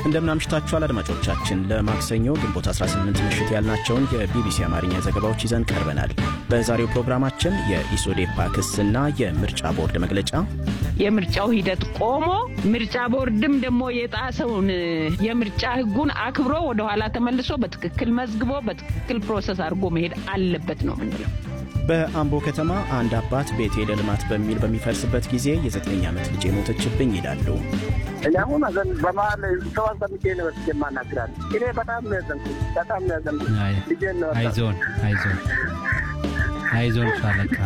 እንደምናምሽታችኋል አድማጮቻችን። ለማክሰኞ ግንቦት 18 ምሽት ያልናቸውን የቢቢሲ አማርኛ ዘገባዎች ይዘን ቀርበናል። በዛሬው ፕሮግራማችን የኢሶዴፓ ክስና የምርጫ ቦርድ መግለጫ፣ የምርጫው ሂደት ቆሞ ምርጫ ቦርድም ደግሞ የጣሰውን የምርጫ ሕጉን አክብሮ ወደኋላ ተመልሶ በትክክል መዝግቦ በትክክል ፕሮሰስ አድርጎ መሄድ አለበት ነው ምንለው። በአምቦ ከተማ አንድ አባት ቤቴ ለልማት በሚል በሚፈርስበት ጊዜ የዘጠኝ ዓመት ልጅ ሞተችብኝ ይላሉ። እኔ አሁን አዘን በመሀል ሰው አሰምቼ ነው ወስጄ የማናግራት። እኔ በጣም ነው ያዘንኩት፣ በጣም ነው ያዘንኩት። ልጄን ነው አይዞን አይዞን አይዞን ሻለቃ።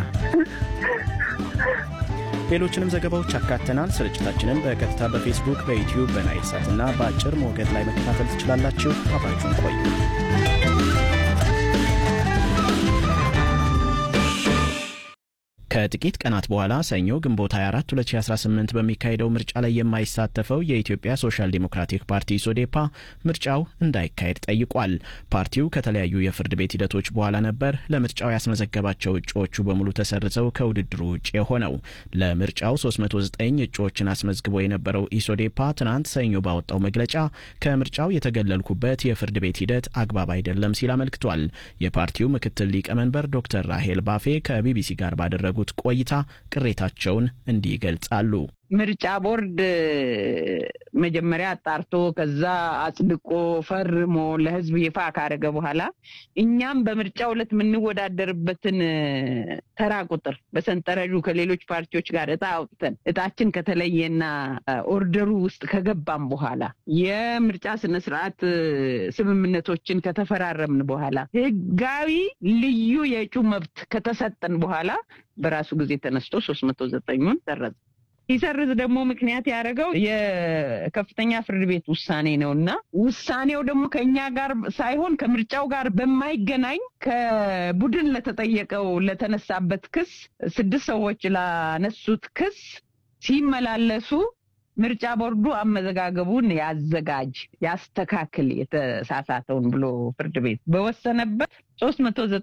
ሌሎችንም ዘገባዎች አካተናል። ስርጭታችንን በቀጥታ በፌስቡክ፣ በዩትዩብ፣ በናይል ሳት እና በአጭር ሞገድ ላይ መከታተል ትችላላችሁ። አብራችሁን ቆዩ። ከጥቂት ቀናት በኋላ ሰኞ ግንቦት 24 2018 በሚካሄደው ምርጫ ላይ የማይሳተፈው የኢትዮጵያ ሶሻል ዲሞክራቲክ ፓርቲ ኢሶዴፓ ምርጫው እንዳይካሄድ ጠይቋል። ፓርቲው ከተለያዩ የፍርድ ቤት ሂደቶች በኋላ ነበር ለምርጫው ያስመዘገባቸው እጩዎቹ በሙሉ ተሰርዘው ከውድድሩ ውጭ የሆነው። ለምርጫው 309 እጩዎችን አስመዝግቦ የነበረው ኢሶዴፓ ትናንት ሰኞ ባወጣው መግለጫ ከምርጫው የተገለልኩበት የፍርድ ቤት ሂደት አግባብ አይደለም ሲል አመልክቷል። የፓርቲው ምክትል ሊቀመንበር ዶክተር ራሄል ባፌ ከቢቢሲ ጋር ባደረጉ ቆይታ ቅሬታቸውን እንዲህ ይገልጻሉ። ምርጫ ቦርድ መጀመሪያ አጣርቶ ከዛ አጽድቆ ፈርሞ ለሕዝብ ይፋ ካደረገ በኋላ እኛም በምርጫው ዕለት የምንወዳደርበትን ተራ ቁጥር በሰንጠረዡ ከሌሎች ፓርቲዎች ጋር እጣ አውጥተን እጣችን ከተለየና ኦርደሩ ውስጥ ከገባም በኋላ የምርጫ ስነስርዓት ስምምነቶችን ከተፈራረምን በኋላ ሕጋዊ ልዩ የእጩ መብት ከተሰጠን በኋላ በራሱ ጊዜ ተነስቶ ሶስት መቶ ዘጠኙን ሰረዘ። ሲሰርዝ ደግሞ ምክንያት ያደረገው የከፍተኛ ፍርድ ቤት ውሳኔ ነው እና ውሳኔው ደግሞ ከእኛ ጋር ሳይሆን ከምርጫው ጋር በማይገናኝ ከቡድን ለተጠየቀው ለተነሳበት ክስ ስድስት ሰዎች ላነሱት ክስ ሲመላለሱ ምርጫ ቦርዱ አመዘጋገቡን ያዘጋጅ ያስተካክል የተሳሳተውን ብሎ ፍርድ ቤት በወሰነበት ሶስት መቶ